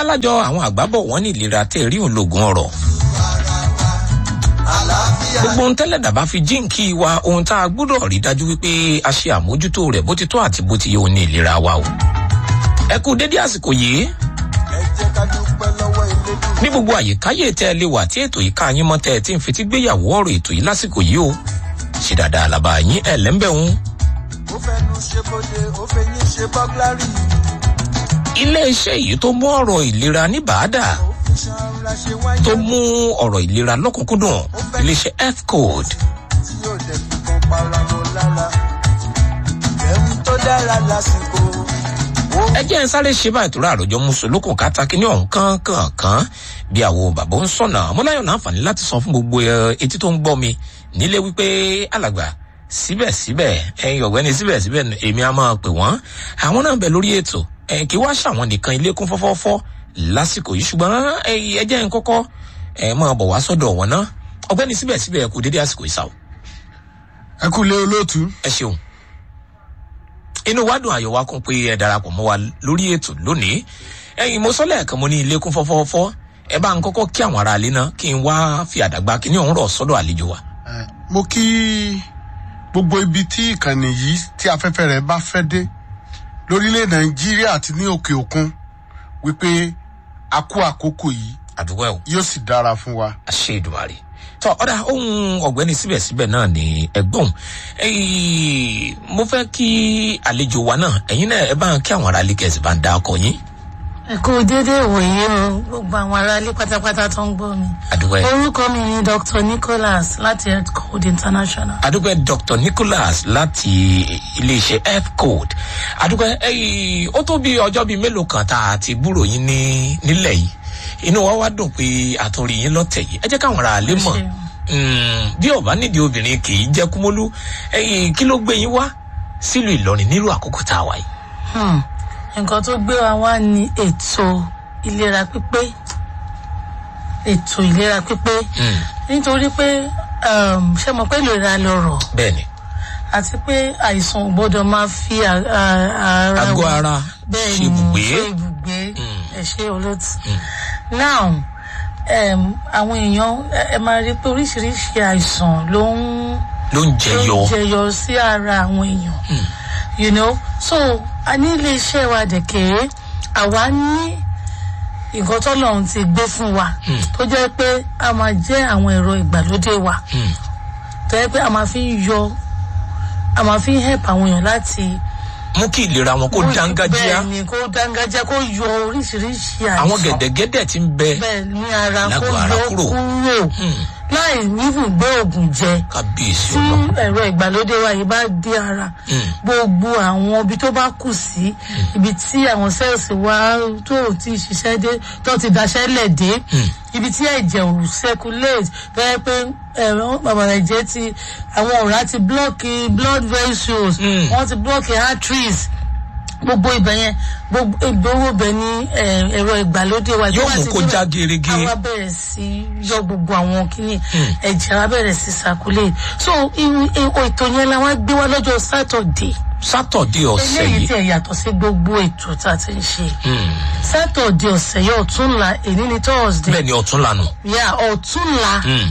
abálájọ àwọn àgbábọ̀ wọn ní ìlera tẹ́ rí ológun ọ̀rọ̀ gbogbo ohun tẹ́lẹ̀ dàbá fi jíǹkì wa ohun tá a gbọ́dọ̀ rí dájú wípé a ṣe àmójútó rẹ̀ bó ti tó àti bó ti yẹ òní ìlera wa o ẹ kú dédé àsìkò yìí ní gbogbo àyíkáyé tẹ́ ẹ lè wà tí ètò yìí ká yín mọ́ tẹ́ ẹ ti ń fetí gbéyàwó ọ̀rọ̀ ètò yìí lásìkò yìí o ṣe dáadáa làbà yín ẹ̀ lẹ́ńbẹ̀hún ó fẹnu ṣe bóde ó fẹyín ṣe bọ́gláàrì iléeṣẹ́ yìí tó mú ọ̀rọ̀ ìlera ní bàádà ó fi ṣanra ṣe wáyé tó mú ọ̀rọ̀ ìlera lọ́kùnkúndùn iléeṣẹ́ health code tí yóò dẹ̀ fi kan para wọn lára ẹ̀hún tó dára lásìkò ó ẹ jẹ́ ń sáré ṣe báyìí tóra àròjọ mùsùlùkùn kátàkì ní ọ̀hún kánkànkán bí àwọn bàbá ń sọ̀nà ọmọláyọ̀ láǹfààní láti sọ fún gbogbo ẹ, etí tó ń gbọ́ mi nílé wípé alàgbà síbẹ̀síbẹ̀ ẹ̀yin ọ̀gbẹ́ni síbẹ̀síbẹ̀ èmi á máa pè wọ́n àwọn náà bẹ̀ lórí ètò ẹ̀ kí wá ṣàwọn nìkan ilé kún fọ́fọ́fọ́ lásìkò yìí ṣùgbọ́n ẹ ẹ jẹ́ ń kọ́kọ́ ẹ máa bọ̀ wá sọ́dọ̀ wọn náà ọ̀gbẹ́ni síbẹ̀síbẹ̀ ẹ kú dédé àsìkò ìsàwọ̀ ẹ kú lé olóòtú ẹ ṣeun inú wa dùn àyọ̀ wa kún pé ẹ darapọ̀ mọ́ wa lórí ètò lónìí ẹ̀yin mo sọ lẹ́ẹ̀kan mo ní ilé kún fọ́fọ́fọ́ ẹ bá ń kọ́kọ́ kí àwọn ará ilé náà kí n wá fi àdàgbà kí ní ọ̀hún rọ̀ sọ́dọ̀ àlejò wa. Ẹ, mo kí gbogbo ibi tí ìkànnì yìí tí afẹ́fẹ́ rẹ̀ bá fẹ́ dé lórílẹ̀ nàìjíríà àti ní òkè òkun wípé a kú àkókò yìí àdúgbò ẹ̀ yóò sì dára fún wa. àṣẹ ìdùmarè tọ ọ̀dà ohun ọ̀gbẹ́ni síbẹ̀síbẹ̀ náà ni ẹgbọ́n ẹ̀yìn mo fẹ́ kí àlejò wa náà ẹ̀yin náà ẹ bá ń kí àwọn ará ilé kẹ̀sì bá ń da ọkọ̀ yín ẹ kú déédéé ìwòye o gbogbo àwọn aráalé pátápátá tó ń gbọ́ mi. àdúgbò ẹ̀ orúkọ mi ni dr nicholas láti health code international. adúpẹ́ dr nicholas láti iléeṣẹ́ health code adúpẹ́ ẹ̀yìn ó tó bí ọjọ́ bíi mélòó kan tá a ti gbúrò yín ní nílẹ̀ yìí inú wa wá dùn pé àtúnrí yín lọ́tẹ̀ yìí ẹ jẹ́ káwọn ará ilé mọ̀ ṣeun. Mm, bí ọba nídìí obìnrin kì í jẹ́ kúmọ́lú ẹ̀yìn kí ló gbé yín wá sílùú ìlọrin nílùú àkókò tá a wà yìí. Hmm. nǹkan tó gbé wa wá ní ètò ìlera pípé ètò ìlera pípé Mm, nítorí pé um, ṣé mo pé ìlera lọrọ̀ bẹ́ẹ̀ ni àti pé àìsàn ò gbọ́dọ̀ máa fi à- à- ara àgọ́ wa- ara bẹ́ẹ̀ ṣe ni ibùgbé ṣe ibùgbé Mm. ẹ ṣe olóòtú now um, àwọn èèyàn ẹ- ẹ máa rí i pé oríṣiríṣi àìsàn ló ń ló ń ló jẹyọ ń jẹyọ sí ara àwọn èèyàn you know so a ní iléeṣẹ́ wa dẹ̀kẹ́ àwa ní nǹkan tọ́lọ́run ti gbé fún wa tó jẹ́ pé a máa jẹ́ àwọn ẹ̀rọ ìgbàlódé wa Mm, tó jẹ́ pé a máa fi ń yọ a máa fi ń help àwọn èèyàn láti mú kí ìlera wọn kó dángájíá bẹ́ẹ̀ ni kó dángájá kó yọ oríṣiríṣi àìsàn àwọn gẹ̀dẹ̀gẹ̀dẹ̀ ti ń bẹ bẹ́ẹ̀ ní ara kó lágọ̀ọ́ ara yọ kúrò. kúrò Mm, láì nífùn gbé oògùn jẹ kábíyèsí tí ọlọ ẹ̀rọ ìgbàlódé wa yìí bá dé ara Mm. gbogbo àwọn ibi tó bá kù sí ibi tí àwọn sẹ́ẹ̀sì wa tó ò tí ì ṣiṣẹ́ dé tó ti daṣẹ́ lẹ̀ dé ibi tí ẹ̀jẹ̀ ò circulate tó yẹ pé ẹ̀rọ bàbàrà ẹ̀jẹ̀ ti àwọn ọ̀rá ti blọ́ọ̀kì blood vessels Mm. wọ́n ti blọ́ọ̀kì arteries gbogbo ibẹ̀ yẹn gbogbo ìgbowó bẹ̀ ní eh, ẹ̀rọ ìgbàlódé wa Yóò tó bá mú ti kó débẹ̀, já gerege. àwa bẹ̀rẹ̀ sí yọ gbogbo àwọn kìíní ẹ̀jẹ̀ wa bẹ̀rẹ̀ sí circulate so irú ètò ètò yẹn la wá gbé wá lọ́jọ́ sátọ̀dé sátọ̀dé ọ̀sẹ̀ eléyìí yìí tí ẹ̀ yàtọ̀ sí gbogbo ètò tá a ti ń ṣe Mm, sátọ̀dé ọ̀sẹ̀ yẹn ọ̀túnla èní ni thursday bẹ́ẹ̀ ni ọ̀tún lànà yà ọ̀túnla Mm,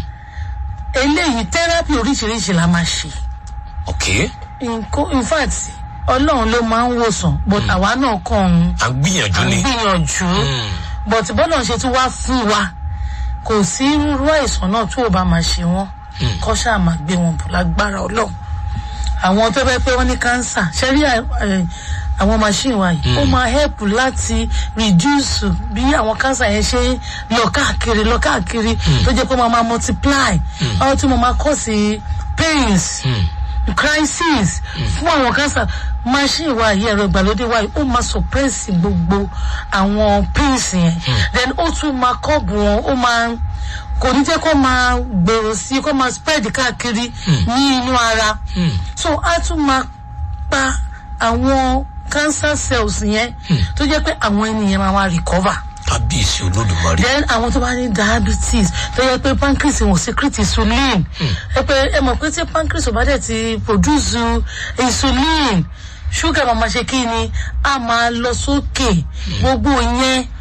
eléyìí tẹ́rápì oríṣiríṣi la máa ṣe ok Nko- in fact ọlọ́run ló máa ń wòsàn but àwa náà kàn ń à ń gbìyànjú à ń ni gbìyànjú Mm, but bọ́lá ṣe tún wá fún wa kò sí irú àìsàn náà tó o bá máa ṣe wọ́n kọ́ ṣáà máa gbé wọn bọ̀ lágbára ọlọ́run àwọn tó fẹ́ pé wọ́n ní kánsà ṣe rí à- ẹ̀, àwọn machine wa yìí ó máa help láti reduce bí àwọn kánsà yẹn ṣe ń lọ káàkiri lọ káàkiri tó jẹ́ pé wọ́n máa multiply ọ̀hún tí mo máa kọ́ sí pains crisis fún àwọn kánsà machine wa yìí ẹ̀rọ ìgbàlódé wa yìí ó máa suppress gbogbo àwọn pains yẹn then ó tún máa kọ́ọ̀bù wọn ó máa kò ní jẹ́ kó máa gbèrò sí kó máa spread káàkiri ní inú ara so á tún máa pa àwọn cancer cells yẹn tó jẹ́ pé àwọn ènìyàn máa wá recover kábíyèsí olódùmarè then àwọn tó bá ní diabetes tó yẹ pé pancreas wọn secrete insulin ẹ pé ẹ mọ̀ pé tí pancreas ò bá dẹ̀ ti produce insulin ṣúgà máa ma ṣe kí ni a máa lọ sókè gbogbo yẹn